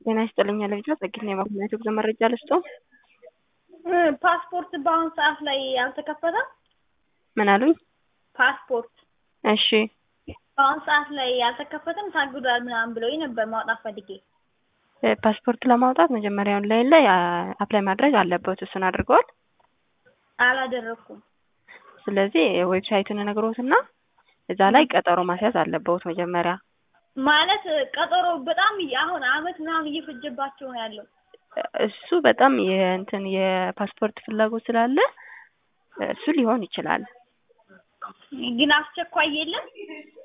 ጤና ይስጥልኝ ልጅ ጸግት ነው የማግኘት ጉዞ መረጃ ልስጦ ፓስፖርት በአሁኑ ሰዓት ላይ አልተከፈተም። ምን አሉኝ? ፓስፖርት እሺ በአሁኑ ሰዓት ላይ አልተከፈተም ታግዷል ምናምን ብለውኝ ነበር ማውጣት ፈልጌ። ፓስፖርት ለማውጣት መጀመሪያ ኦንላይን ላይ አፕላይ ማድረግ አለበት። እሱን አድርገዋል? አላደረኩም። ስለዚህ ዌብሳይቱን ነግሮትና እዛ ላይ ቀጠሮ ማስያዝ አለበት መጀመሪያ ማለት ቀጠሮ በጣም አሁን አመት ምናምን እየፈጀባቸው ነው ያለው። እሱ በጣም የእንትን የፓስፖርት ፍላጎት ስላለ እሱ ሊሆን ይችላል። ግን አስቸኳይ የለም።